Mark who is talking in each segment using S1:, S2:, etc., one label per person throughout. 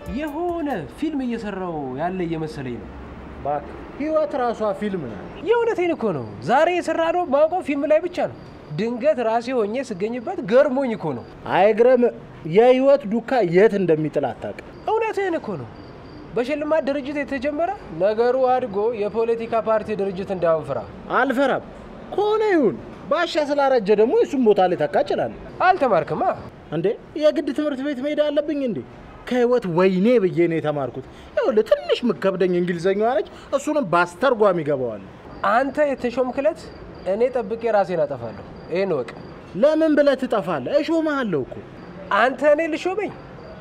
S1: የሆነ ፊልም እየሰራው ያለ እየመሰለኝ ነው።
S2: እባክህ ህይወት ራሷ ፊልም ናት።
S1: የእውነቴን እኮ ነው። ዛሬ የሰራ ነው ማውቀው ፊልም ላይ ብቻ ነው። ድንገት ራሴ ሆኜ ስገኝበት ገርሞኝ እኮ ነው።
S2: አይግረም። የህይወት ዱካ የት እንደሚጥል አታውቅም።
S1: እውነትህን እኮ ነው። በሽልማት ድርጅት የተጀመረ ነገሩ አድጎ የፖለቲካ ፓርቲ ድርጅት እንዳሁን ፍራ።
S2: አልፈራም። ከሆነ ይሁን። ባሻ ስላረጀ ደግሞ የሱም ቦታ ላይ ተካ እችላለሁ።
S1: አልተማርክማ።
S2: እንዴ የግድ ትምህርት ቤት መሄድ አለብኝ እንዴ? ከህይወት ወይኔ ብዬ ነው የተማርኩት። ይኸውልህ ትንሽ ምከብደኝ እንግሊዘኛ ነች። እሱንም በአስተርጓሚ ይገባዋል።
S1: አንተ የተሾምክለት እኔ ጠብቄ ራሴን አጠፋለሁ። ይህን ወቅ
S2: ለምን ብለህ ትጠፋለህ? እሾምሃለሁ እኮ
S1: አንተ እኔ ልሾመኝ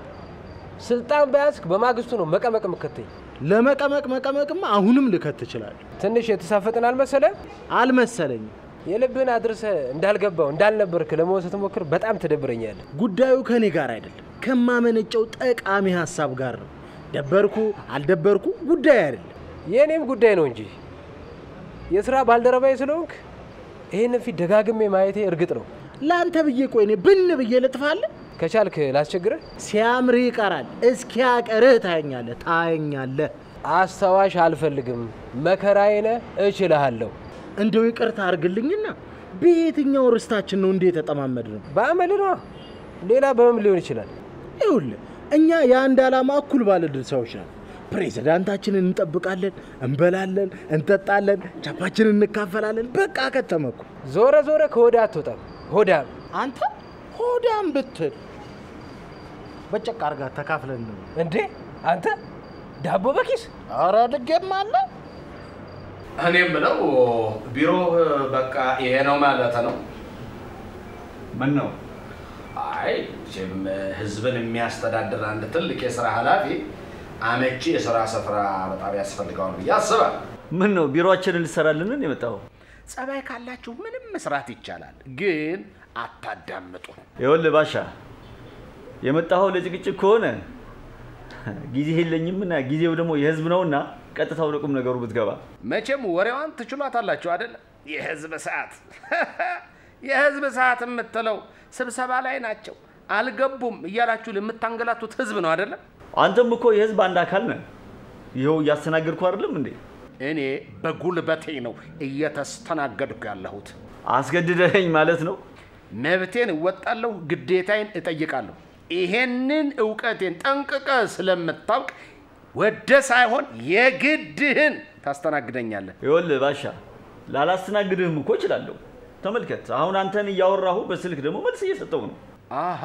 S1: ስልጣን በያዝክ በማግስቱ ነው መቀመቅ ምከተኝ።
S2: ለመቀመቅ መቀመቅማ አሁንም ልከት ትችላለህ።
S1: ትንሽ የተሳፈጥን አልመሰለ?
S2: አልመሰለኝም።
S1: የልብህን አድርሰ እንዳልገባው እንዳልነበርክ ለመሆን ስትሞክር በጣም ትደብረኛለህ።
S2: ጉዳዩ ከኔ ጋር አይደለም፣ ከማመነጨው ጠቃሚ ሀሳብ ጋር ነው። ደበርኩ አልደበርኩ ጉዳይ አይደለም።
S1: የእኔም ጉዳይ ነው እንጂ የስራ ባልደረባዬ ስለሆንክ ይህንን ፊት ደጋግሜ ማየቴ እርግጥ ነው።
S2: ለአንተ ብዬ ቆይ እኔ ብን ብዬ ልጥፋለህ?
S1: ከቻልክ ላስቸግርህ።
S2: ሲያምርህ ይቀራል። እስኪያቀርህ ታየኛለህ ታየኛለህ።
S1: አስታዋሽ አልፈልግም። መከራዬነ እችልሃለሁ።
S2: እንደው ይቅርታ አድርግልኝና በየትኛው ርስታችን ነው እንዴ የተጠማመድ ነው?
S1: በአመል ነዋ። ሌላ በምን ሊሆን ይችላል?
S2: ይኸውልህ እኛ የአንድ ዓላማ እኩል ባለድል ሰዎች ነን። ፕሬዚዳንታችንን እንጠብቃለን፣ እንበላለን፣ እንጠጣለን፣ ቻፓችንን እንካፈላለን። በቃ ከተመኩ
S1: ዞረ ዞረ ከሆዳ አትወጣም። ሆዳም
S2: አንተ ሆዳም ብትል በጨቅ አርጋ ተካፍለን ነው።
S1: እንዴ አንተ ዳቦ በኪስ
S2: ኧረ ድጌም አለ
S3: እኔ የምለው ቢሮ በቃ ይሄ ነው ማለት ነው።
S4: ምን ነው
S3: አይ መቼም ህዝብን የሚያስተዳድር አንድ ትልቅ የስራ ኃላፊ አመቺ የስራ ስፍራ በጣም ያስፈልገዋል ብዬ አስባለሁ።
S4: ምን ነው ቢሮአችንን ልሰራልን የመጣው?
S3: ጸባይ ካላችሁ ምንም መስራት ይቻላል፣ ግን አታዳምጡ።
S4: ይኸውልህ ባሻ የመጣኸው ለጭቅጭቅ ከሆነ ጊዜ የለኝምና ጊዜው ደግሞ የህዝብ ነውና ቀጥታ ወደ ቁም ነገሩ ብትገባ
S3: መቼም ወሬዋን ትችሏታላችሁ አይደለ? የህዝብ ሰዓት የህዝብ ሰዓት የምትለው ስብሰባ ላይ ናቸው አልገቡም እያላችሁ የምታንገላቱት ህዝብ ነው አይደለም?
S4: አንተም እኮ የህዝብ አንድ አካል ነህ። ይኸው እያስተናገድኩ አይደለም እንዴ?
S3: እኔ በጉልበቴ ነው እየተስተናገድኩ ያለሁት።
S4: አስገድደኸኝ ማለት ነው?
S3: መብቴን እወጣለሁ፣ ግዴታዬን እጠይቃለሁ። ይሄንን እውቀቴን ጠንቅቀ ስለምታውቅ ወደ ሳይሆን የግድህን ታስተናግደኛለህ።
S4: ይኸውልህ ባሻ ላላስተናግድህም እኮ እችላለሁ። ተመልከት፣ አሁን አንተን እያወራሁ በስልክ ደግሞ መልስ እየሰጠው ነው።
S3: አሃ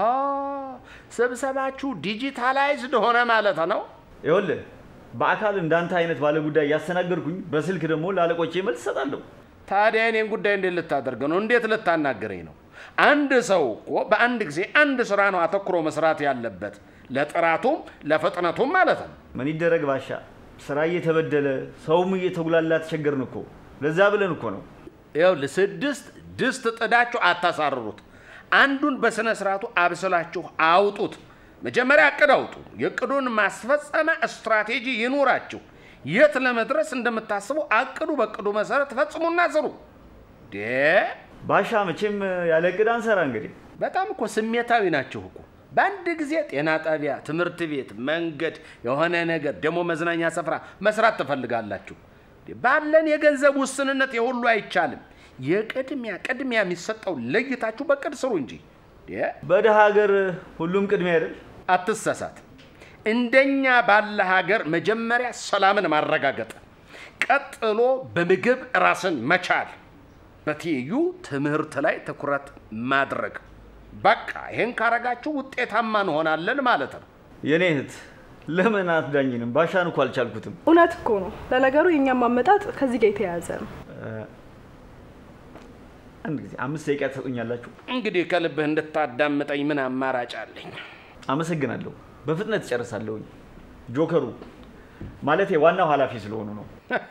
S3: ስብሰባችሁ ዲጂታላይዝድ ሆነ ማለት ነው።
S4: ይኸውልህ በአካል እንዳንተ አይነት ባለጉዳይ እያስተናገድኩኝ በስልክ ደግሞ ለአለቆቼ መልስ እሰጣለሁ።
S3: ታዲያ እኔን ጉዳይ እንዴት ልታደርግ ነው? እንዴት ልታናገረኝ ነው? አንድ ሰው እኮ በአንድ ጊዜ አንድ ስራ ነው አተኩሮ መስራት ያለበት፣ ለጥራቱም ለፍጥነቱም ማለት ነው።
S4: ምን ይደረግ ባሻ፣ ስራ እየተበደለ ሰውም እየተጉላላ ተቸገርን እኮ። ለዛ ብለን እኮ ነው።
S3: ይኸውልህ ስድስት ድስት ጥዳችሁ አታሳርሩት። አንዱን በስነ ስርዓቱ አብስላችሁ አውጡት። መጀመሪያ እቅድ አውጡ። የእቅዱን ማስፈጸሚያ ስትራቴጂ ይኑራችሁ። የት ለመድረስ እንደምታስቡ አቅዱ። በእቅዱ መሰረት ፈጽሙና ስሩ። ዴ
S4: ባሻ መቼም ያለ እቅድ አንሰራ። እንግዲህ
S3: በጣም እኮ ስሜታዊ ናችሁ እኮ። በአንድ ጊዜ ጤና ጣቢያ፣ ትምህርት ቤት፣ መንገድ፣ የሆነ ነገር ደግሞ መዝናኛ ስፍራ መስራት ትፈልጋላችሁ። ባለን የገንዘብ ውስንነት የሁሉ አይቻልም። የቅድሚያ ቅድሚያ የሚሰጠው ለይታችሁ በቅድ ስሩ እንጂ ዴ
S4: በደሃ ሀገር ሁሉም ቅድሚያ አይደል?
S3: አትሳሳት። እንደኛ ባለ ሀገር መጀመሪያ ሰላምን ማረጋገጥ፣ ቀጥሎ በምግብ ራስን መቻል፣ በትይዩ ትምህርት ላይ ትኩረት ማድረግ። በቃ ይህን ካረጋችሁ ውጤታማ እንሆናለን ማለት ነው።
S4: የኔ እህት ለምን አትዳኝንም? ባሻን እኮ አልቻልኩትም።
S5: እውነት እኮ ነው። ለነገሩ የእኛም ማመጣጥ ከዚህ ጋር የተያያዘ ነው።
S4: አንድ ጊዜ አምስት ደቂቃ ትሰጡኛላችሁ?
S3: እንግዲህ ከልብህ እንድታዳምጠኝ ምን አማራጭ አለኝ?
S4: አመሰግናለሁ። በፍጥነት እጨርሳለሁኝ። ጆከሩ ማለቴ ዋናው ኃላፊ ስለሆኑ ነው።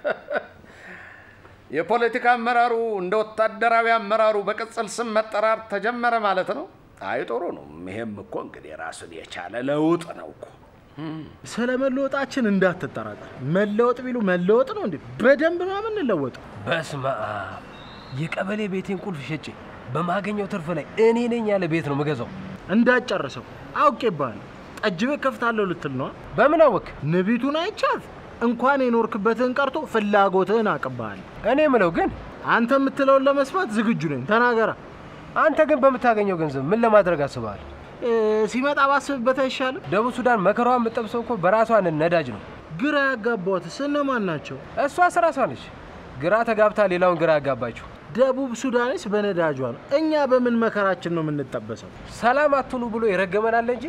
S3: የፖለቲካ አመራሩ እንደ ወታደራዊ አመራሩ በቅጽል ስም መጠራር ተጀመረ ማለት ነው። አይ ጥሩ ነው። ይሄም እኮ እንግዲህ ራሱን የቻለ ለውጥ ነው እኮ።
S2: ስለ መለወጣችን እንዳትጠራጠር። መለወጥ ቢሉ መለወጥ ነው እንዴ? በደንብ ነው የምንለወጠው።
S1: በስመ አብ የቀበሌ ቤቴን ቁልፍ ሸጬ በማገኘው ትርፍ ላይ እኔ ነኝ ያለ ቤት ነው ምገዛው።
S2: እንዳትጨርሰው አውቄብሃለሁ። ጠጅ ቤት ከፍታለሁ ልትል ነው?
S1: በምን አወክ?
S2: ንቢቱን አይቻት እንኳን የኖርክበትን ቀርቶ ፍላጎትህን አቅብሃል።
S1: እኔ ምለው ግን
S2: አንተ የምትለውን ለመስማት ዝግጁ ነኝ። ተናገራ።
S1: አንተ ግን በምታገኘው ገንዘብ ምን ለማድረግ አስበሃል?
S2: እ፣ ሲመጣ ባስብበት አይሻልም?
S1: ደቡብ ሱዳን መከራዋ የምጠብሰው እኮ በራሷ ነዳጅ ነው።
S2: ግራ ያጋቧትስ እነማን ናቸው?
S1: እሷስ ራሷ ነች ግራ ተጋብታ ሌላውን ግራ ያጋባችው።
S2: ደቡብ ሱዳንስ በነዳጇ ነው። እኛ በምን መከራችን ነው የምንጠበሰው?
S1: ሰላም አትኑ ብሎ ይረገመናል እንጂ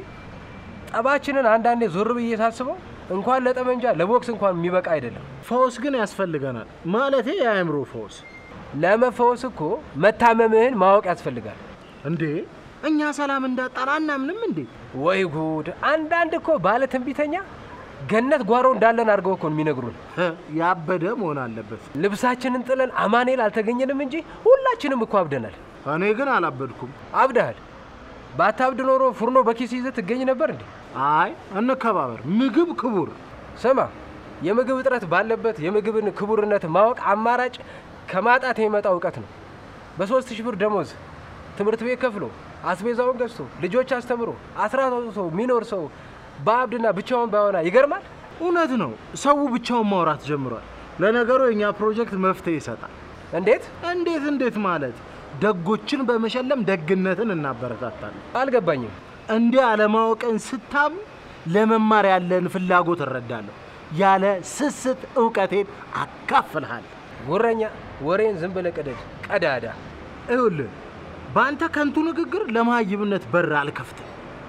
S1: ጠባችንን አንዳንዴ ዞር ብዬ ሳስበው እንኳን ለጠመንጃ ለቦክስ እንኳን የሚበቃ አይደለም።
S2: ፈውስ ግን ያስፈልገናል። ማለቴ የአእምሮ ፈውስ።
S1: ለመፈወስ እኮ መታመምህን ማወቅ ያስፈልጋል።
S2: እንዴ እኛ ሰላም እንዳጣን አናምንም እንዴ?
S1: ወይ ጉድ! አንዳንድ እኮ ባለ ትንቢተኛ ገነት ጓሮ እንዳለን አድርገው እኮ ነው የሚነግሩን።
S2: ህ፣ ያበደ መሆን አለበት።
S1: ልብሳችንን ጥለን አማኔል አልተገኘንም እንጂ ሁላችንም እኮ አብደናል።
S2: እኔ ግን አላበድኩም።
S1: አብደሃል። ባታብድ ኖሮ ፉርኖ በኪስ ይዘህ ትገኝ ነበር እንዴ?
S2: አይ እንከባበር። ምግብ ክቡር።
S1: ስማ፣ የምግብ እጥረት ባለበት የምግብን ክቡርነት ማወቅ አማራጭ ከማጣት የሚመጣ እውቀት ነው። በሶስት ሺህ ብር ደሞዝ ትምህርት ቤት ከፍሎ አስቤዛውን ገዝቶ ልጆች አስተምሮ አስራት አውጥቶ የሚኖር ሰው በአብድና ብቻውን ባይሆና ይገርማል።
S2: እውነት ነው። ሰው ብቻውን ማውራት ጀምሯል። ለነገሩ የእኛ ፕሮጀክት መፍትሄ ይሰጣል።
S1: እንዴት
S2: እንዴት እንዴት ማለት ደጎችን በመሸለም ደግነትን እናበረታታለን።
S1: አልገባኝም።
S2: እንዲህ አለማወቅን ስታም ለመማር ያለን ፍላጎት እረዳለሁ። ያለ ስስት እውቀቴን አካፍልሃል።
S1: ጉረኛ ወሬን ዝም ብለህ ቅደድ፣ ቀዳዳ።
S2: ይኸውልህ በአንተ ከንቱ ንግግር ለመሀይምነት በር አልከፍትም፣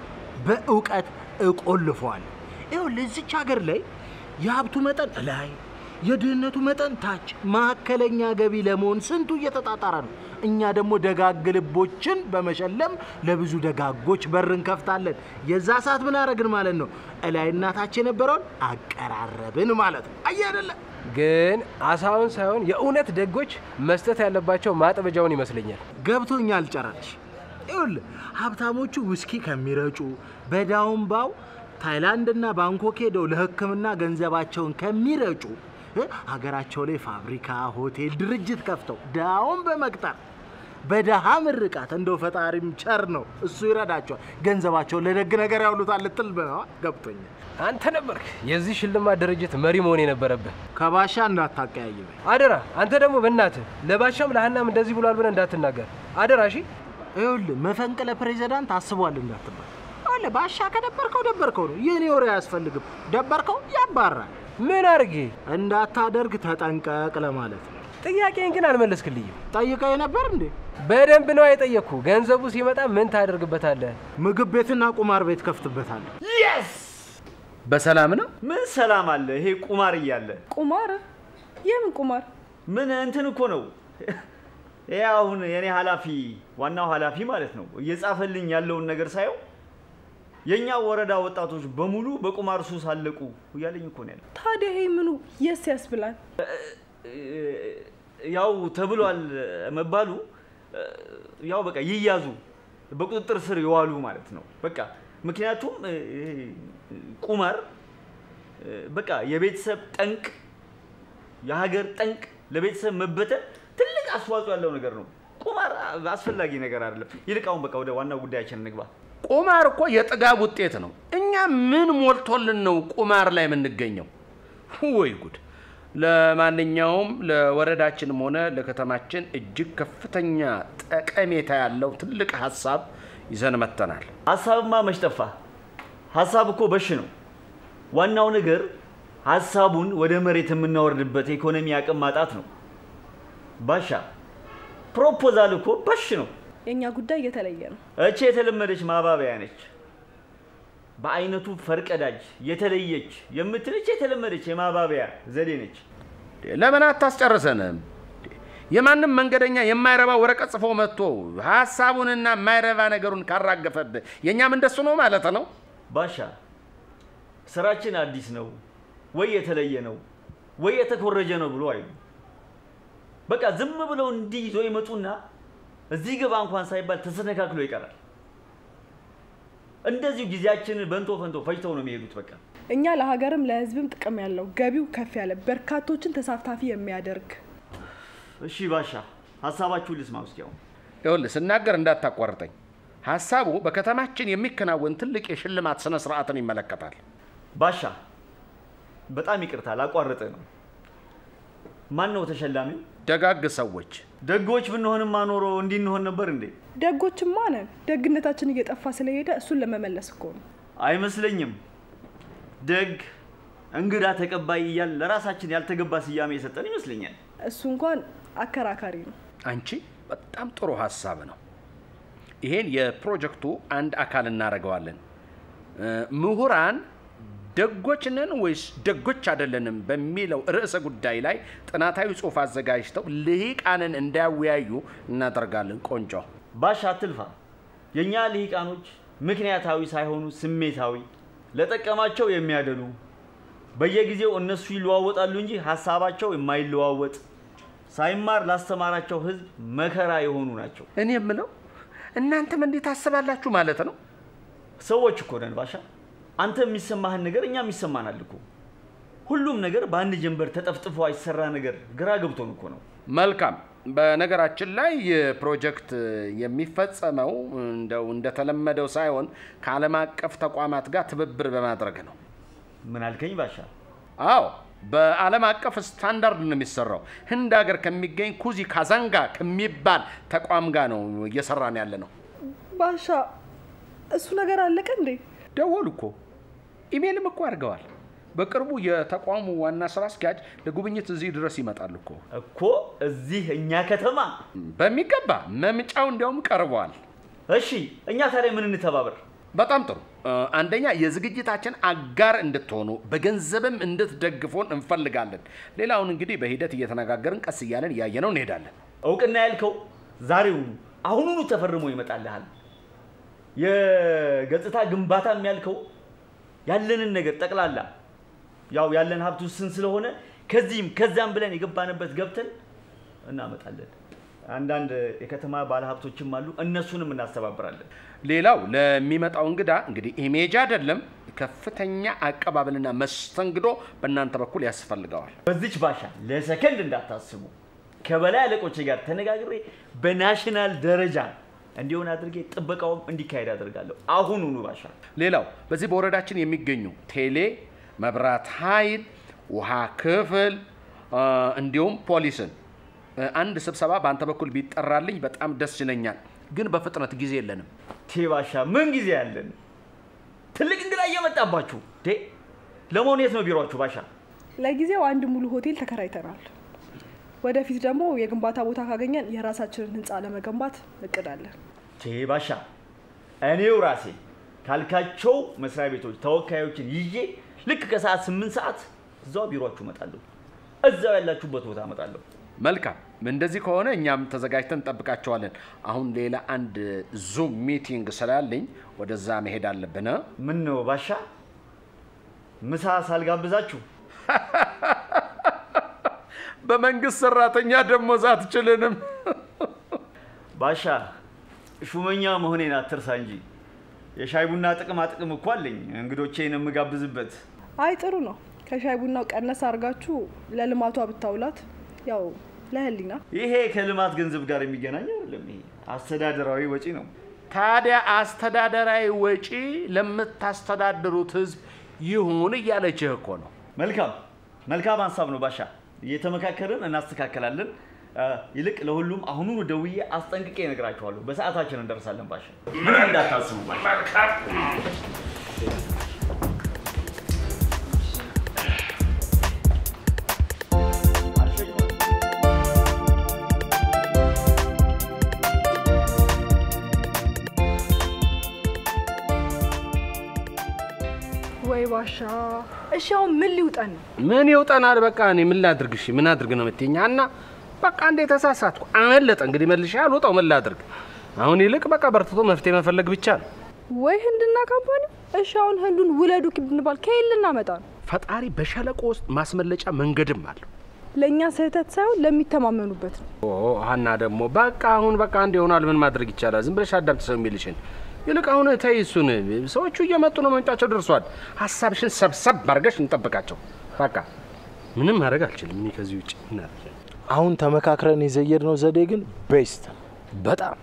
S2: በእውቀት እቆልፈዋለሁ። ይኸውልህ እዚች ሀገር ላይ የሀብቱ መጠን ላይ የድህነቱ መጠን ታች፣ መካከለኛ ገቢ ለመሆን ስንቱ እየተጣጣረ ነው። እኛ ደግሞ ደጋግ ልቦችን በመሸለም ለብዙ ደጋጎች በር እንከፍታለን። የዛ ሰዓት ምን አረግን ማለት ነው? እላይ እናታች የነበረውን አቀራረብን ማለት ነው። አየህ አይደለ?
S1: ግን አሳውን ሳይሆን የእውነት ደጎች መስጠት ያለባቸው ማጥበጃውን ይመስለኛል።
S2: ገብቶኛል ጨራሽ። ይኸውልህ ሀብታሞቹ ውስኪ ከሚረጩ በዳውን ባው ታይላንድና ባንኮክ ሄደው ለሕክምና ገንዘባቸውን ከሚረጩ እ፣ ሀገራቸው ላይ ፋብሪካ፣ ሆቴል፣ ድርጅት ከፍተው ዳውን በመቅጠር በደሃ ምርቃት እንደው ፈጣሪም ቸር ነው እሱ ይረዳቸዋል። ገንዘባቸውን ለደግ ነገር ያውሉታል ልትል ነው። ገብቶኛል።
S1: አንተ ነበርክ የዚህ ሽልማት ድርጅት መሪ መሆን የነበረብህ።
S2: ከባሻ እንዳታቀያይበኝ።
S1: አደራ። አንተ ደግሞ በእናትህ ለባሻም ለሀናም እንደዚህ ብሏል ብለህ እንዳትናገር አደራ። እሺ
S2: ይኸውልህ መፈንቅለ ፕሬዚዳንት አስቧል እንዳትባል። አለ ባሻ ከደበርከው ደበርከው ነው። የኔ ወሬ አያስፈልግም። ደበርከው ያባራል።
S1: ምን አድርጌ?
S2: እንዳታደርግ ተጠንቀቅ ለማለት ነው።
S1: ጥያቄን ግን አልመለስክልኝም።
S2: ጠይቀኝ ነበር እንዴ?
S1: በደንብ ነው የጠየቅኩ። ገንዘቡ ሲመጣ ምን ታደርግበታለህ?
S2: ምግብ ቤትና ቁማር ቤት ከፍትበታለሁ።
S3: በሰላም ነው?
S4: ምን ሰላም አለ? ይሄ ቁማር እያለ
S5: ቁማር? የምን ቁማር?
S4: ምን እንትን እኮ ነው። ይሄ አሁን የኔ ኃላፊ ዋናው ኃላፊ ማለት ነው እየጻፈልኝ ያለውን ነገር ሳየው የእኛ ወረዳ ወጣቶች በሙሉ በቁማር ሱስ አለቁ እያለኝ እኮ ነው ያለው።
S5: ታዲያ ይሄ ምኑ የስ ያስብላል?
S4: ያው ተብሏል መባሉ ያው በቃ ይያዙ በቁጥጥር ስር የዋሉ ማለት ነው። በቃ ምክንያቱም ይሄ ቁማር በቃ የቤተሰብ ጠንቅ፣ የሀገር ጠንቅ፣ ለቤተሰብ መበተን ትልቅ አስተዋጽኦ ያለው ነገር ነው። ቁማር አስፈላጊ ነገር አይደለም። ይልቅ አሁን በቃ ወደ ዋናው ጉዳያችን እንግባ።
S3: ቁማር እኮ የጥጋብ ውጤት ነው። እኛ ምን ሞልቶልን ነው ቁማር ላይ የምንገኘው? ወይ ጉድ! ለማንኛውም ለወረዳችንም ሆነ ለከተማችን እጅግ ከፍተኛ ጠቀሜታ ያለው ትልቅ ሀሳብ ይዘን መጥተናል።
S4: ሀሳብማ መች ጠፋ? ሀሳብ እኮ በሽ ነው። ዋናው ነገር ሀሳቡን ወደ መሬት የምናወርድበት የኢኮኖሚ አቅም ማጣት ነው። ባሻ ፕሮፖዛል እኮ በሽ ነው።
S5: የእኛ ጉዳይ እየተለየ ነው።
S4: እቺ የተለመደች ማባበያ ነች። በአይነቱ ፈርቀዳጅ የተለየች የምትልች የተለመደች የማባበያ ዘዴ ነች።
S3: ለምን አታስጨርሰንም? የማንም መንገደኛ የማይረባ ወረቀት ጽፎ መጥቶ ሀሳቡንና የማይረባ ነገሩን ካራገፈብህ የእኛም እንደሱ ነው ማለት ነው።
S4: ባሻ ስራችን አዲስ ነው ወይ የተለየ ነው ወይ የተኮረጀ ነው ብሎ አይሉ። በቃ ዝም ብለው እንዲህ ይዞ ይመጡና እዚህ ግባ እንኳን ሳይባል ተሰነካክሎ ይቀራል። እንደዚሁ ጊዜያችንን በንቶ ፈንቶ ፈጅተው ነው የሚሄዱት። በቃ
S5: እኛ ለሀገርም ለሕዝብም ጥቅም ያለው ገቢው ከፍ ያለ በርካቶችን ተሳታፊ የሚያደርግ
S4: እሺ ባሻ ሀሳባችሁን ልስማ ውስጥ ያው
S3: ይኸውልህ ስናገር እንዳታቋርጠኝ። ሀሳቡ በከተማችን የሚከናወን ትልቅ የሽልማት ስነ ስርዓትን ይመለከታል።
S4: ባሻ በጣም ይቅርታ ላቋርጥ ነው። ማን ነው ተሸላሚው?
S3: ደጋግ ሰዎች
S4: ደጎች ብንሆንማ ኖሮ እንዲህ እንሆን ነበር እንዴ?
S5: ደጎችማ ነን። ደግነታችን እየጠፋ ስለሄደ እሱን ለመመለስ እኮ ነው።
S4: አይመስለኝም። ደግ እንግዳ ተቀባይ እያል ለራሳችን ያልተገባ ስያሜ የሰጠን ይመስለኛል።
S5: እሱ እንኳን አከራካሪ ነው።
S3: አንቺ በጣም ጥሩ ሀሳብ ነው። ይሄን የፕሮጀክቱ አንድ አካል እናደርገዋለን። እ፣ ምሁራን ደጎች ነን ወይስ ደጎች አይደለንም በሚለው ርዕሰ ጉዳይ ላይ ጥናታዊ ጽሑፍ አዘጋጅተው ልሂቃንን እንዳያወያዩ እናደርጋለን። ቆንጆ
S4: ባሻ አትልፋ። የእኛ ልሂቃኖች ምክንያታዊ ሳይሆኑ ስሜታዊ፣ ለጠቀማቸው የሚያደሉ በየጊዜው እነሱ ይለዋወጣሉ እንጂ ሀሳባቸው የማይለዋወጥ ሳይማር ላስተማራቸው ሕዝብ መከራ የሆኑ ናቸው።
S3: እኔ የምለው እናንተም እንዴት ታስባላችሁ ማለት ነው?
S4: ሰዎች እኮ ነን ባሻ። አንተ የሚሰማህን ነገር እኛም ይሰማናል እኮ። ሁሉም ነገር በአንድ ጀንበር ተጠፍጥፎ አይሰራ ነገር ግራ ገብቶን እኮ ነው።
S3: መልካም። በነገራችን ላይ ይህ ፕሮጀክት የሚፈጸመው እንደው እንደተለመደው ሳይሆን ከዓለም አቀፍ ተቋማት ጋር ትብብር በማድረግ ነው።
S4: ምን አልከኝ ባሻ?
S3: አዎ በዓለም አቀፍ ስታንዳርድ ነው የሚሰራው። ህንድ ሀገር ከሚገኝ ኩዚ ካዛንጋ ከሚባል ተቋም ጋር ነው እየሰራን ያለ ነው።
S5: ባሻ እሱ ነገር አለቀ እንዴ?
S3: ደወሉ እኮ ኢሜልም እኮ አድርገዋል። በቅርቡ የተቋሙ ዋና ስራ አስኪያጅ ለጉብኝት እዚህ ድረስ ይመጣሉ እኮ።
S4: እኮ እዚህ እኛ ከተማ።
S3: በሚገባ መምጫው እንዲያውም ቀርበዋል።
S4: እሺ እኛ ታዲያ ምን እንተባበር?
S3: በጣም ጥሩ። እ፣ አንደኛ የዝግጅታችን አጋር እንድትሆኑ በገንዘብም እንድትደግፉን እንፈልጋለን። ሌላውን እንግዲህ በሂደት እየተነጋገርን ቀስ እያለን እያየነው እንሄዳለን።
S4: እውቅና ያልከው ዛሬውኑ አሁኑኑ ተፈርሞ ይመጣልሃል። የገጽታ ግንባታም ያልከው ያለንን ነገር ጠቅላላ ያው ያለን ሀብት ውስን ስለሆነ ከዚህም ከዚያም ብለን የገባንበት ገብተን እናመጣለን። አንዳንድ የከተማ ባለሀብቶችም አሉ፣ እነሱንም እናስተባብራለን።
S3: ሌላው ለሚመጣው እንግዳ እንግዲህ ኢሜጅ አይደለም ከፍተኛ አቀባበልና መስተንግዶ በእናንተ በኩል ያስፈልገዋል።
S4: በዚች ባሻ ለሰከንድ እንዳታስቡ። ከበላይ አለቆቼ ጋር ተነጋግሬ በናሽናል ደረጃ እንዲሆን አድርጌ ጥበቃውም እንዲካሄድ አደርጋለሁ። አሁኑኑ ባሻ።
S3: ሌላው በዚህ በወረዳችን የሚገኙ ቴሌ፣ መብራት ኃይል፣ ውሃ ክፍል እ፣ እንዲሁም ፖሊስን እ፣ አንድ ስብሰባ በአንተ በኩል ቢጠራልኝ በጣም ደስ ይለኛል። ግን በፍጥነት ጊዜ የለንም።
S4: ቴ ባሻ ምን ጊዜ ያለን? ትልቅ እንግዳ እየመጣባችሁ ዴ ለመሆኑ የት ነው ቢሮችሁ ባሻ?
S5: ለጊዜው አንድ ሙሉ ሆቴል ተከራይተናል። ወደፊት ደግሞ የግንባታ ቦታ ካገኘን የራሳችንን ህንፃ ለመገንባት እቅድ አለን።
S4: ቴ ባሻ እኔው ራሴ ካልካቸው መስሪያ ቤቶች ተወካዮችን ይዤ ልክ ከሰዓት ስምንት ሰዓት እዛው ቢሮችሁ እመጣለሁ። እዛው ያላችሁበት ቦታ እመጣለሁ።
S3: መልካም። እንደዚህ ከሆነ እኛም ተዘጋጅተን እንጠብቃቸዋለን። አሁን ሌላ አንድ ዙም ሚቲንግ ስላለኝ ወደዛ መሄድ አለብን። እ?
S4: ምን ነው ባሻ ምሳ ሳልጋብዛችሁ?
S3: በመንግስት ሰራተኛ ደሞዝ አትችልንም።
S4: ባሻ ሹመኛ መሆኔን አትርሳ እንጂ የሻይ ቡና ጥቅማ ጥቅም እኮ አለኝ እንግዶቼን የምጋብዝበት።
S5: አይ ጥሩ ነው። ከሻይ ቡናው ቀነስ አድርጋችሁ ለልማቷ ብታውላት ያው ለህሊና
S4: ይሄ ከልማት ገንዘብ ጋር የሚገናኝ አይደለም። ይሄ አስተዳደራዊ ወጪ ነው።
S3: ታዲያ አስተዳደራዊ ወጪ ለምታስተዳድሩት ህዝብ ይሁን እያለችህ እኮ ነው።
S4: መልካም መልካም ሀሳብ ነው ባሻ። እየተመካከርን እናስተካከላለን። አ፣ ይልቅ ለሁሉም አሁኑኑ ደውዬ አስጠንቅቄ እነግራችኋለሁ። በሰዓታችን እንደርሳለን ባሻ። ምን እንዳታስቡ ባሻ።
S5: ወይ ባሻ። እሺ አሁን ምን ሊውጠን ነው?
S1: ምን ይውጠናል? በቃ እኔ ምን ላድርግ? እሺ ምን አድርግ ነው የምትይኝ? እና በቃ እንዴ ተሳሳትኩ፣ አመለጠ። እንግዲህ መልሼ አልወጣው። ምን ላድርግ? አሁን ይልቅ በቃ በርትቶ መፍትሄ መፈለግ ብቻ ነው።
S5: ወይ ህንድና ካምፓኒ። እሺ አሁን ህንዱን ውለዱ ብንባል ከየት ልናመጣ ነው?
S1: ፈጣሪ በሸለቆ ውስጥ ማስመለጫ መንገድም አለው።
S5: ለእኛ ስህተት ሳይሆን ለሚተማመኑበት ነው።
S1: ኦ ሀና ደግሞ በቃ አሁን በቃ አንድ ይሆናል። ምን ማድረግ ይቻላል? ዝም ብለሽ አዳምጥ ሰው የሚልሽን። ይልቅ አሁን ተይ እሱን። ሰዎቹ እየመጡ ነው፣ መምጫቸው ደርሷል። ሀሳብሽን ሰብሰብ አድርገሽ እንጠብቃቸው። በቃ ምንም ማድረግ አልችልም እኔ ከዚህ ውጭ ምን አድርግ?
S2: አሁን ተመካክረን የዘየድነው ዘዴ ግን ቤስት ነው።
S1: በጣም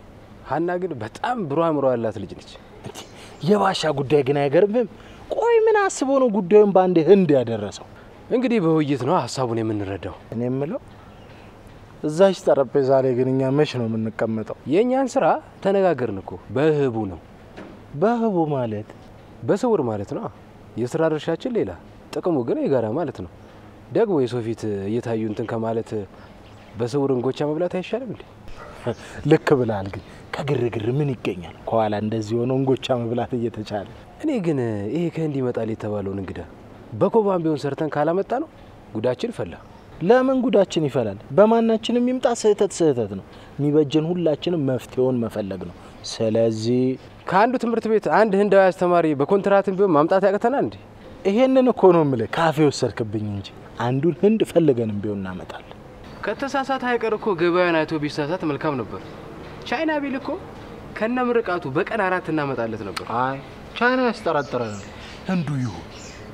S1: ሀና ግን በጣም ብሩህ አእምሮ ያላት ልጅ ነች።
S2: እንዴ፣ የባሻ ጉዳይ ግን አይገርምም? ቆይ ምን አስቦ ነው ጉዳዩን በአንድ ህንድ ያደረሰው?
S1: እንግዲህ በውይይት ነው ሀሳቡን የምንረዳው።
S2: እኔ የምለው እዛች ጠረጴዛ ላይ ግን እኛ መች ነው የምንቀመጠው?
S1: የእኛን ስራ ተነጋገርን እኮ በህቡ ነው፣
S2: በህቡ ማለት
S1: በስውር ማለት ነው። የስራ ድርሻችን ሌላ፣ ጥቅሙ ግን የጋራ ማለት ነው። ደግሞ የሰው ፊት እየታዩ እንትን ከማለት በስውር እንጎቻ መብላት አይሻልም እንዴ?
S2: ልክ ብላል። ግን ከግርግር ምን ይገኛል? ከኋላ እንደዚህ ሆኖ እንጎቻ መብላት እየተቻለ
S1: እኔ ግን ይሄ ከህንድ ይመጣል የተባለውን እንግዳ በኮባም ቢሆን ሰርተን ካላመጣ ነው ጉዳችን ፈላ።
S2: ለምን ጉዳችን ይፈላል? በማናችንም ይምጣ ስህተት ስህተት ነው። የሚበጀን ሁላችንም መፍትሄውን መፈለግ ነው። ስለዚህ
S1: ከአንዱ ትምህርት ቤት አንድ ህንዳዊ አስተማሪ በኮንትራትም ቢሆን ማምጣት ያቅተናል እንዴ?
S2: ይሄንን እኮ ነው የምልህ። ካፌ ወሰድክብኝ እንጂ አንዱን ህንድ ፈልገንም ቢሆን እናመጣለን።
S1: ከተሳሳተ አይቀር እኮ ገበያን አይቶ ቢሳሳት መልካም ነበር። ቻይና ቢል እኮ ከነ ምርቃቱ በቀን አራት እናመጣለት ነበር።
S2: አይ ቻይና ያስጠረጥረናል። ህንዱ ይሁን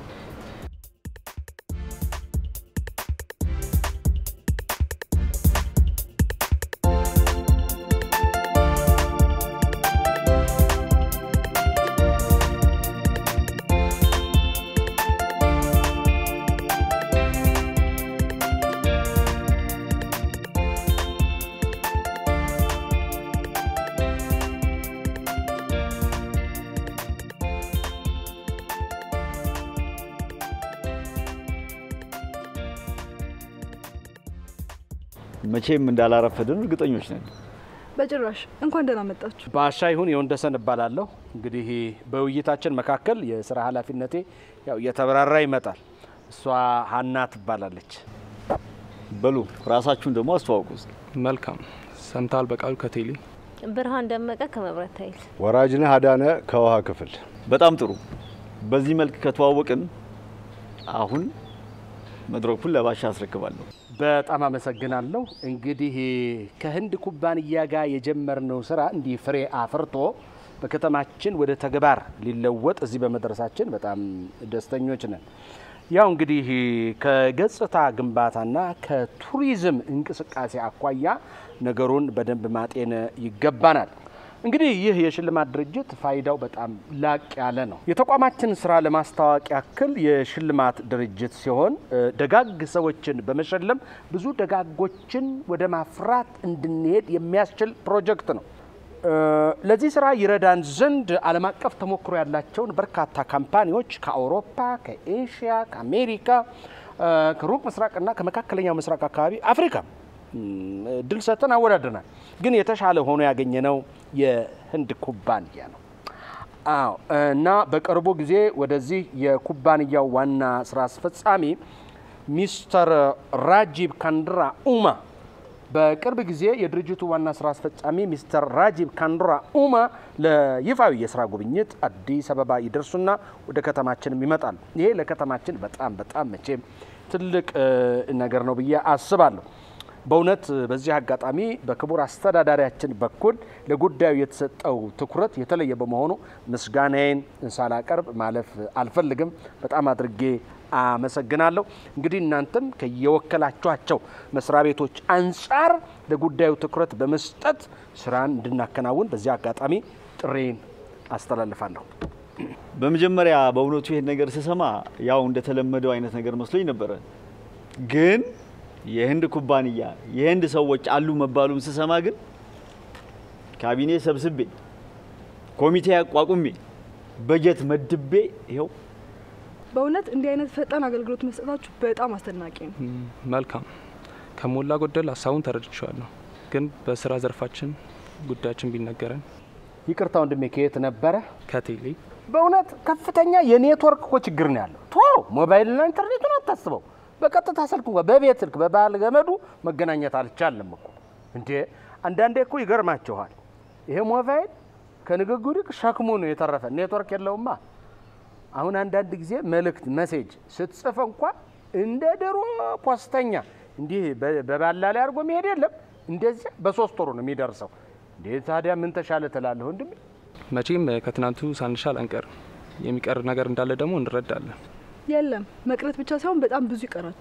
S4: መቼም እንዳላረፈድን እርግጠኞች ነን።
S5: በጭራሽ እንኳን ደህና መጣችሁ።
S3: ባሻ ይሁን የወንደሰን እባላለሁ። እንግዲህ በውይይታችን መካከል የስራ ኃላፊነቴ ያው እየተበራራ ይመጣል። እሷ ሀና ትባላለች።
S4: በሉ ራሳችሁን ደግሞ አስተዋውቁ እስኪ።
S6: መልካም ሰምታል። በቃሉ ከቴሌ
S7: ብርሃን ደመቀ ከመብራት ኃይል
S8: ወራጅነህ አዳነ ከውሃ ክፍል
S4: በጣም ጥሩ። በዚህ መልክ ከተዋወቅን አሁን መድረኩን ለባሻ አስረክባለሁ።
S3: በጣም አመሰግናለሁ። እንግዲህ ከህንድ ኩባንያ ጋር የጀመርነው ስራ እንዲህ ፍሬ አፍርቶ በከተማችን ወደ ተግባር ሊለወጥ እዚህ በመድረሳችን በጣም ደስተኞች ነን። ያው እንግዲህ ከገጽታ ግንባታና ከቱሪዝም እንቅስቃሴ አኳያ ነገሩን በደንብ ማጤን ይገባናል። እንግዲህ ይህ የሽልማት ድርጅት ፋይዳው በጣም ላቅ ያለ ነው። የተቋማችን ስራ ለማስታወቅ ያክል የሽልማት ድርጅት ሲሆን እ፣ ደጋግ ሰዎችን በመሸለም ብዙ ደጋጎችን ወደ ማፍራት እንድንሄድ የሚያስችል ፕሮጀክት ነው። እ፣ ለዚህ ስራ ይረዳን ዘንድ ዓለም አቀፍ ተሞክሮ ያላቸውን በርካታ ካምፓኒዎች ከአውሮፓ፣ ከኤሽያ፣ ከአሜሪካ፣ እ፣ ከሩቅ ምስራቅና ከመካከለኛው ምስራቅ አካባቢ አፍሪካ እም፣ ድል ሰጥተን አወዳድረናል። ግን የተሻለ ሆኖ ያገኘነው የህንድ ኩባንያ ነው። አዎ እና በቅርቡ ጊዜ ወደዚህ የኩባንያው ዋና ስራ አስፈጻሚ ሚስተር ራጂብ ካንድራ ኡማ በቅርብ ጊዜ የድርጅቱ ዋና ስራ አስፈጻሚ ሚስተር ራጂብ ካንድራ ኡማ ለይፋዊ የስራ ጉብኝት አዲስ አበባ ይደርሱና ወደ ከተማችንም ይመጣል። ይሄ ለከተማችን በጣም በጣም መቼም ትልቅ እ፣ ነገር ነው ብዬ አስባለሁ። በእውነት በዚህ አጋጣሚ በክቡር አስተዳዳሪያችን በኩል ለጉዳዩ የተሰጠው ትኩረት የተለየ በመሆኑ ምስጋናዬን ሳላቀርብ ማለፍ አልፈልግም። በጣም አድርጌ አመሰግናለሁ። እንግዲህ እናንተም ከየወከላችኋቸው መስሪያ ቤቶች አንጻር ለጉዳዩ ትኩረት በመስጠት ስራን እንድናከናውን በዚህ አጋጣሚ ጥሬን አስተላልፋለሁ።
S4: በመጀመሪያ በእውነቱ ይሄን ነገር ስሰማ ያው እንደተለመደው አይነት ነገር መስሎኝ ነበረ። ግን የህንድ ኩባንያ የህንድ ሰዎች አሉ መባሉን ስሰማ ግን ካቢኔ ሰብስቤ ኮሚቴ አቋቁሜ በጀት መድቤ ይኸው
S5: በእውነት እንዲህ አይነት ፈጣን አገልግሎት መስጠታችሁ በጣም አስደናቂ ነው።
S6: ም፣ መልካም ከሞላ ጎደል ሀሳቡን ተረድቼዋለሁ። ግን በስራ ዘርፋችን ጉዳያችን ቢነገረን
S3: ይቅርታ ወንድሜ፣ ከየት ነበረ?
S6: ከቴሌ
S3: በእውነት ከፍተኛ የኔትወርክ እኮ ችግር ነው ያለው። ቶ ሞባይልና ኢንተርኔቱን አታስበው። በቀጥታ ስልክ እንኳ በቤት ስልክ በባህል ገመዱ መገናኘት አልቻለም እኮ እንዴ። አንዳንዴ እኮ ይገርማችኋል። ይሄ ሞባይል ከንግግሩ ይልቅ ሸክሙ ነው የተረፈ። ኔትወርክ የለውማ። አሁን አንዳንድ ጊዜ መልእክት መሴጅ ስትጽፍ እንኳ እንደ ድሮ ፖስተኛ እንዲህ በ- በባላ ላይ አድርጎ መሄድ የለም። እንደዚያ በሶስት ወሩ ነው የሚደርሰው። እንዴ ታዲያ ምን ተሻለ ትላለህ ወንድሜ?
S6: መቼም ከትናንቱ ሳንሻል አንቀርም። የሚቀር ነገር እንዳለ ደግሞ እንረዳለን።
S5: የለም መቅረት ብቻ ሳይሆን በጣም ብዙ ይቀራችኋል።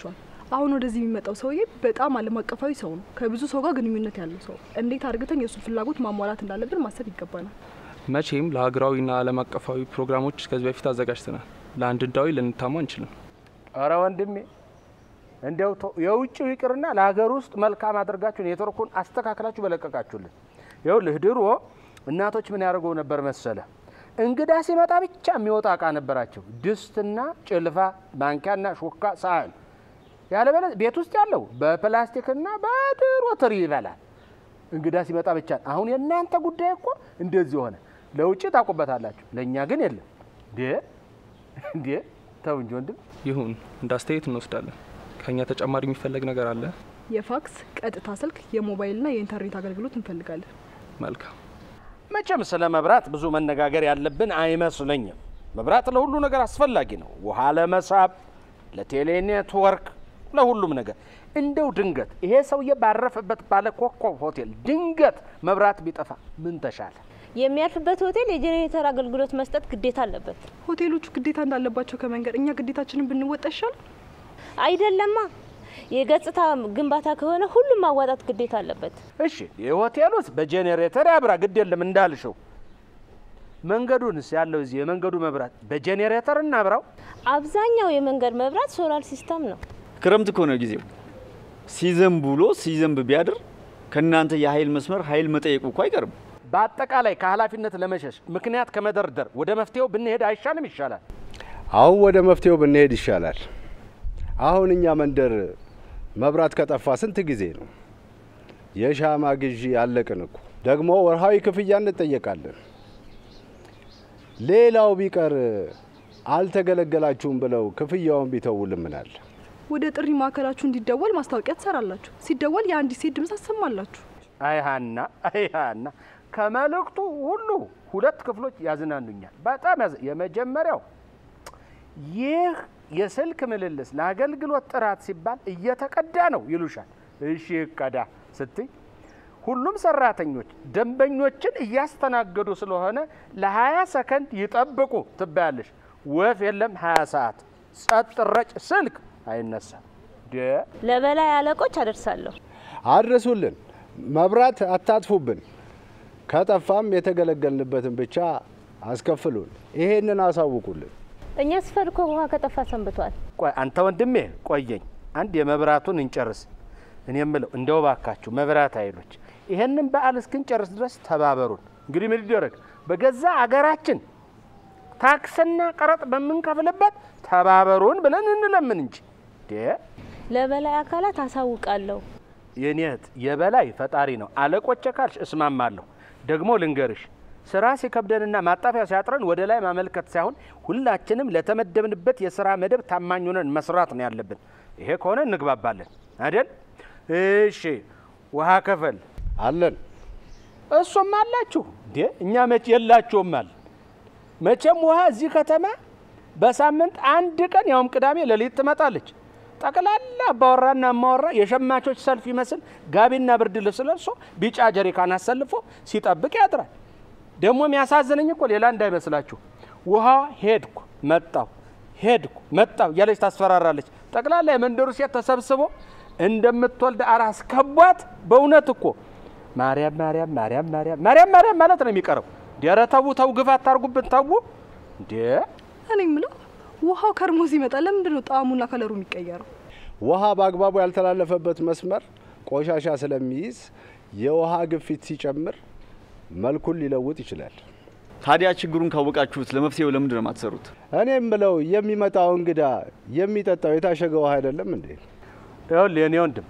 S5: አሁን ወደዚህ የሚመጣው ሰውዬ በጣም ዓለም አቀፋዊ ሰው ነው። ከብዙ ሰው ጋር ግንኙነት ያለው ሰው። እንዴት አድርገን የእሱን ፍላጎት ማሟላት እንዳለብን ማሰብ ይገባናል።
S6: መቼም ለሀገራዊና ዓለም አቀፋዊ ፕሮግራሞች ከዚህ በፊት አዘጋጅተናል። ለአንድ እንዳዊ ልንታማ አንችልም።
S3: ኧረ ወንድሜ እንዲያው ተው፣ የውጭው ይቅርና ለሀገር ውስጥ መልካም አድርጋችሁ ኔትወርኩን አስተካክላችሁ በለቀቃችሁልን። ይኸውልህ ድሮ እናቶች ምን ያደርገው ነበር መሰለ? እንግዳ ሲመጣ ብቻ የሚወጣ እቃ ነበራቸው። ድስትና ጭልፋ፣ ማንኪያና ሹካ፣ ሳህን። ያለበለ ቤት ውስጥ ያለው በፕላስቲክና በድሮ ትሪ ይበላል። እንግዳ ሲመጣ ብቻ። አሁን የእናንተ ጉዳይ እኮ እንደዚህ ሆነ። ለውጭ ታውቁበታላችሁ፣ ለእኛ ግን የለም። እንዴ እንዴ! ተው እንጂ ወንድም።
S6: ይሁን እንደ አስተያየት እንወስዳለን። ከእኛ ተጨማሪ የሚፈለግ ነገር አለ?
S5: የፋክስ፣ ቀጥታ ስልክ፣ የሞባይልና የኢንተርኔት አገልግሎት እንፈልጋለን።
S6: መልካም።
S3: መቼም ስለ መብራት ብዙ መነጋገር ያለብን አይመስለኝም። መብራት ለሁሉ ነገር አስፈላጊ ነው። ውሃ ለመሳብ፣ ለቴሌ ኔትወርክ፣ ለሁሉም ነገር። እንደው ድንገት ይሄ ሰውዬ ባረፈበት ባለ ኮከብ ሆቴል ድንገት መብራት ቢጠፋ ምን ተሻለ?
S7: የሚያርፍበት ሆቴል የጄኔሬተር አገልግሎት መስጠት ግዴታ አለበት።
S5: ሆቴሎቹ ግዴታ እንዳለባቸው ከመንገድ እኛ ግዴታችንን ብንወጣ ይሻል።
S7: አይደለማ። የገጽታ ግንባታ ከሆነ ሁሉም ማዋጣት ግዴታ አለበት።
S3: እሺ የሆቴሉስ በጄኔሬተር ያብራ፣ ግድ የለም እንዳልሽው። መንገዱንስ ያለው እዚህ የመንገዱ መብራት በጄኔሬተር እናብራው።
S7: አብዛኛው የመንገድ መብራት ሶላር ሲስተም ነው።
S4: ክረምት ከሆነ ጊዜው ሲዘንብ ውሎ ሲዘንብ ቢያድር ከእናንተ የኃይል መስመር ኃይል መጠየቁ እኮ አይቀርም።
S3: በአጠቃላይ ከኃላፊነት ለመሸሽ ምክንያት ከመደርደር ወደ መፍትሄው ብንሄድ አይሻልም? ይሻላል።
S8: አሁን ወደ መፍትሄው ብንሄድ ይሻላል። አሁን እኛ መንደር መብራት ከጠፋ ስንት ጊዜ ነው? የሻማ ግዢ አለቅን እኮ። ደግሞ ወርሃዊ ክፍያ እንጠየቃለን። ሌላው ቢቀር አልተገለገላችሁም ብለው ክፍያውን ቢተውልን ምናል?
S5: ወደ ጥሪ ማዕከላችሁ እንዲደወል ማስታወቂያ ትሰራላችሁ። ሲደወል የአንዲት ሴት ድምፅ አሰማላችሁ።
S3: አይሃና አይሃና ከመልእክቱ ሁሉ ሁለት ክፍሎች ያዝናኑኛል። በጣም ያዝ የመጀመሪያው ይህ የስልክ ምልልስ ለአገልግሎት ጥራት ሲባል እየተቀዳ ነው ይሉሻል። እሺ ይቀዳ ስትይ ሁሉም ሰራተኞች ደንበኞችን እያስተናገዱ ስለሆነ ለ20 ሰከንድ ይጠብቁ ትባያለሽ። ወፍ የለም 20 ሰዓት ጸጥ ረጭ፣ ስልክ አይነሳም። ደ
S7: ለበላይ አለቆች አደርሳለሁ።
S8: አድርሱልን፣ መብራት አታጥፉብን። ከጠፋም የተገለገልንበትን ብቻ አስከፍሉን። ይሄንን አሳውቁልን።
S7: እኛ ሰፈር እኮ ውሃ ከጠፋ ሰንብቷል።
S3: ቆይ አንተ ወንድሜ ቆየኝ፣ አንድ የመብራቱን እንጨርስ። እኔ የምለው እንደው ባካችሁ መብራት ኃይሎች ይሄንን በዓል እስክንጨርስ ድረስ ተባበሩን። እንግዲህ ምን ይደረግ፣ በገዛ አገራችን ታክስና ቀረጥ በምንከፍልበት ተባበሩን ብለን እንለምን እንጂ ዴ
S7: ለበላይ አካላት አሳውቃለሁ።
S3: የኔ እህት የበላይ ፈጣሪ ነው። አለቆቼ ካልሽ እስማማለሁ። ደግሞ ልንገርሽ ስራ ሲከብደንና ማጣፊያ ሲያጥረን ወደ ላይ ማመልከት ሳይሆን ሁላችንም ለተመደብንበት የስራ መደብ ታማኝ ሆነን መስራት ነው ያለብን። ይሄ ከሆነ እንግባባለን አይደል? እሺ ውሃ ከፈል
S8: አለን
S3: እሱም አላችሁ እንዴ? እኛ መቼ የላችሁም አለ። መቼም ውሃ እዚህ ከተማ በሳምንት አንድ ቀን ያውም ቅዳሜ ሌሊት ትመጣለች። ጠቅላላ አባወራና እማወራ የሸማቾች ሰልፍ ይመስል ጋቢና ብርድ ልብስ ለብሶ ቢጫ ጀሪካን አሰልፎ ሲጠብቅ ያድራል። ደግሞ የሚያሳዝነኝ እኮ ሌላ እንዳይመስላችሁ ውሃ ሄድኩ መጣሁ ሄድኩ መጣሁ እያለች ታስፈራራለች። ጠቅላላ የመንደሩ ሴት ተሰብስቦ እንደምትወልድ አራስ ከቧት። በእውነት እኮ ማርያም ማርያም ማርያም ማርያም ማርያም ማርያም ማለት ነው የሚቀረው። ኧረ ተው ተው፣ ግፍ አታርጉብን ተው እንዴ!
S5: እኔ የምለው ውሃው ከርሞ ሲመጣ ለምንድን ነው ጣዕሙና ከለሩ የሚቀየረው?
S8: ውሃ በአግባቡ ያልተላለፈበት መስመር ቆሻሻ ስለሚይዝ የውሃ ግፊት ሲጨምር መልኩን ሊለውጥ ይችላል።
S4: ታዲያ ችግሩን ካወቃችሁት ለመፍትሄው ለምንድን ነው የማትሰሩት?
S8: እኔ የምለው የሚመጣው እንግዳ የሚጠጣው የታሸገ ውሃ አይደለም እንዴ?
S3: ይኸውልህ የኔ ወንድም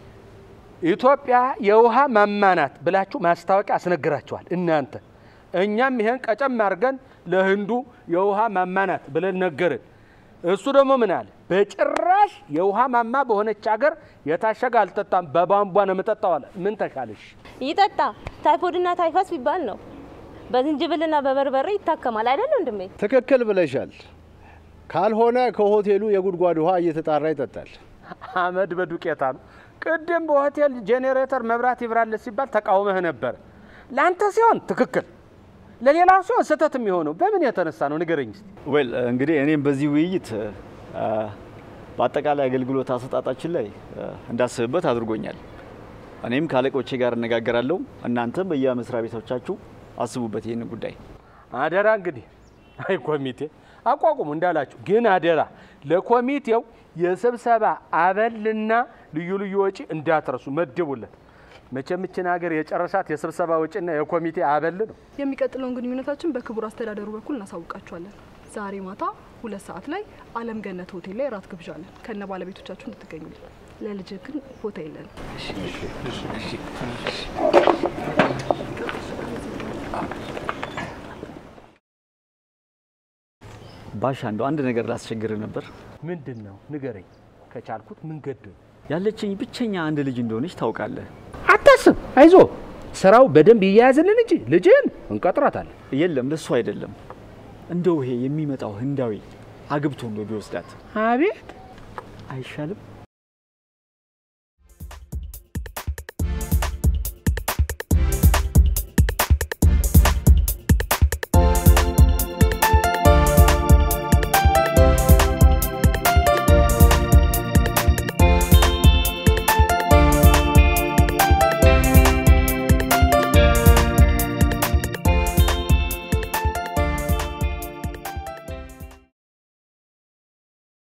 S3: ኢትዮጵያ የውሃ ማማ ናት ብላችሁ ማስታወቂያ አስነግራችኋል እናንተ። እኛም ይሄን ቀጨም አድርገን ለህንዱ የውሃ ማማ ናት ብለን ነገርን። እሱ ደግሞ ምን አለ? በጭራሽ የውሃ ማማ በሆነች ሀገር የታሸገ አልጠጣም፣ በቧንቧ ነው የምጠጣው አለ። ምን ተሻለሽ?
S7: ይጠጣ ታይፎድና ታይፈስ ቢባል ነው በዝንጅብልና በበርበሬ ይታከማል አይደል ወንድሜ?
S8: ትክክል ብለሻል። ካልሆነ ከሆቴሉ የጉድጓድ ውሃ እየተጣራ ይጠጣል።
S3: አመድ በዱቄታ ነው። ቅድም በሆቴል ጄኔሬተር መብራት ይብራለት ሲባል ተቃውመህ ነበር። ለአንተ ሲሆን ትክክል፣ ለሌላው ሲሆን ስህተት የሚሆነው በምን የተነሳ ነው ንገረኝ እስቲ።
S4: ዌል እንግዲህ እኔም በዚህ ውይይት አ፣
S9: በአጠቃላይ አገልግሎት አሰጣጣችን ላይ እ፣ እንዳስብበት አድርጎኛል። እኔም ከአለቆቼ ጋር እነጋገራለሁ። እናንተም በየመስሪያ ቤቶቻችሁ አስቡበት ይህን ጉዳይ።
S10: አደራ እንግዲህ አይ ኮሚቴ አቋቁሙ እንዳላችሁ፣ ግን አደራ ለኮሚቴው የስብሰባ አበልና ልዩ ልዩ ወጪ እንዳትረሱ መድቡለት። መቼም ይችን ሀገር የጨረሳት የስብሰባ ወጪና የኮሚቴ አበል ነው።
S5: የሚቀጥለውን ግንኙነታችን በክቡር አስተዳደሩ በኩል እናሳውቃችኋለን። ዛሬ ማታ ሁለት ሰዓት ላይ አለም ገነት ሆቴል ላይ ራት ግብዣ አለን። ከነ ባለቤቶቻችሁ እንድትገኙልን። ለልጅ ግን ቦታ የለን።
S9: ባሻ እንደው አንድ ነገር ላስቸግር ነበር።
S10: ምንድን ነው ንገረኝ፣ ከቻልኩት ምን ገደሉ?
S9: ያለችኝ ብቸኛ አንድ ልጅ እንደሆነች ታውቃለህ።
S10: አታስብ፣ አይዞ ስራው በደንብ ይያያዝልን እንጂ ልጅን እንቀጥራታለን።
S9: የለም ለሱ አይደለም። እንደው ይሄ የሚመጣው ህንዳዊ አግብቶ እንደው ቢወስዳት
S10: አቤት
S9: አይሻልም?